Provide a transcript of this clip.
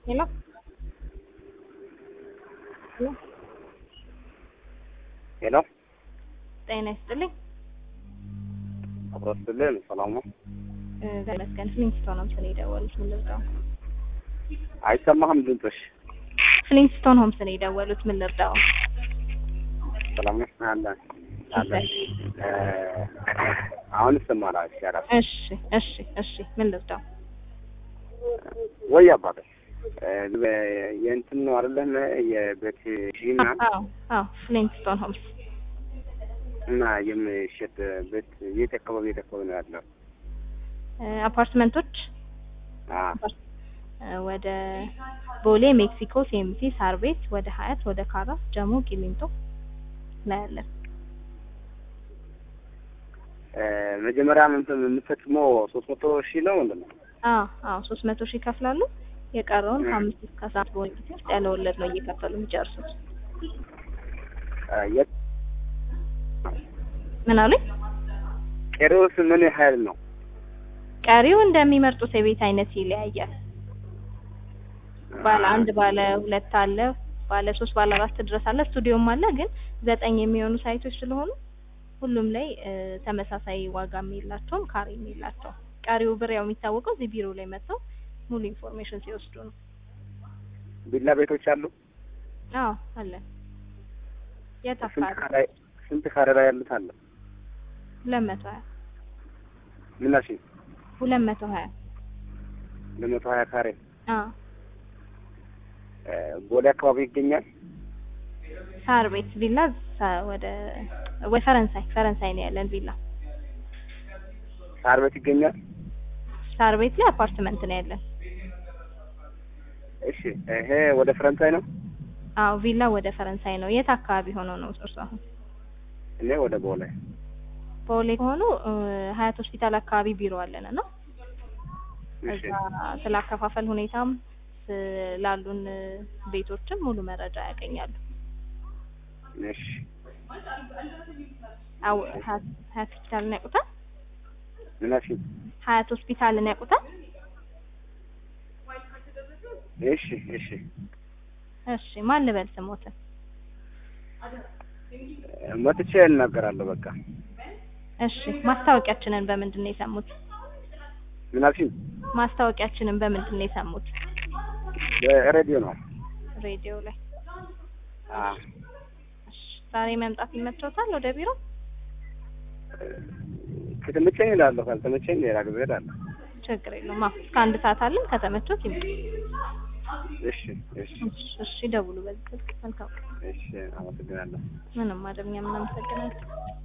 Hello? ሄሎ ሄሎ ጤና ይስጥልኝ። አብሮ ስትልን ሰላም ነው? እ ተመስገን ፍሊንስቶን ሆምስ ነው የደወሉት። ምን ልርዳው? አይሰማህም ድምፅሽ? ፍሊንስቶን ሆምስ ነው የደወሉት። ምን ልርዳው? ሰላም ነው? አለ አለ እ አሁን ይሰማል። ይሻላል እሺ እሺ እሺ ምን ልርዳው? ወይ አባቴ እ የእንትን ነው አይደለም የቤት ጂና አዎ አዎ ፍሊንስቶን ሆምስ እና የሚሸጥ ቤት የት አካባቢ የት አካባቢ ነው ያለው? እ አፓርትመንቶች አ እ ወደ ቦሌ፣ ሜክሲኮ፣ ሴምሲ፣ ሳር ቤት፣ ወደ ሀያት፣ ወደ ካራ፣ ጀሞ፣ ቂሊንጦ ላይ ያለን እ መጀመሪያ እንትን የምትፈጽመው ሶስት መቶ ሺህ ነው ምንድን ነው? አዎ አዎ ሶስት መቶ ሺህ ይከፍላሉ። የቀረውን ከአምስት እስከ አስራ በሆነ ጊዜ ውስጥ ያለ ወለድ ነው እየከፈሉ የሚጨርሱት። እ የት ምን አሉኝ? ቀሪውስ ምን ያህል ነው? ቀሪው እንደሚመርጡት የቤት አይነት ይለያያል። ባለ አንድ ባለ ሁለት አለ፣ ባለ ሶስት ባለ አራት ድረስ አለ፣ ስቱዲዮም አለ። ግን ዘጠኝ የሚሆኑ ሳይቶች ስለሆኑ ሁሉም ላይ እ ተመሳሳይ ዋጋም የላቸውም ካሬም የላቸውም። ቀሪው ብር ያው የሚታወቀው እዚህ ቢሮ ላይ መጥተው ሙሉ ኢንፎርሜሽን ሲወስዱ ነው። ቪላ ቤቶች አሉ? አዎ አለ። የት ስንት አካባቢ? ካሬ ስንት ካሬ ላይ ያሉት አለ? ሁለት መቶ ሀያ ምን አልሽኝ? ሁለት መቶ ሀያ ለመቶ ሀያ ካሬ አዎ እ ቦሌ አካባቢ ይገኛል። ሳር ቤት ቪላ ሳ- ወደ ወይ ፈረንሳይ ፈረንሳይ ነው ያለን ቪላ። ሳር ቤት ይገኛል። ሳር ቤት ላይ አፓርትመንት ነው ያለን። እሺ ይሄ ወደ ፈረንሳይ ነው። አዎ ቪላ ወደ ፈረንሳይ ነው። የት አካባቢ ሆኖ ነው እርሱ አሁን? እኔ ወደ ቦሌ። ቦሌ ከሆኑ እ ሀያት ሆስፒታል አካባቢ ቢሮ አለን እና እሺ እዛ ስለ አከፋፈል ሁኔታም ስላሉን እ ቤቶችም ሙሉ መረጃ ያገኛሉ። እሺ አው ሀያት ሀያት ሆስፒታልን ያውቁታል? ምን አልሽኝ? ሀያት ሆስፒታልን ያውቁታል? እሺ እሺ እሺ ማን ልበል ስሞትን? እ መጥቼ እናገራለሁ። በቃ እሺ ማስታወቂያችንን በምንድን ነው የሰሙት? ምን አልሽኝ? ማስታወቂያችንን በምንድን ነው የሰሙት? በሬዲዮ ነው። ሬዲዮ ላይ። አ እሺ ዛሬ መምጣት ይመቸውታል ወደ ቢሮ? ከተመቸኝ እላለሁ፣ ካልተመቸኝ ሌላ ጊዜ እሄዳለሁ። ችግር የለውም። አዎ እስከ አንድ ሰዓት አለን። ከተመቾት ይምጡ። እሺ እሺ እሺ እሺ ደውሉ በዚህ ስልክ። መልካም ቀን። እሺ አመሰግናለሁ። ምንም አይደል። እኛም እናመሰግናለን።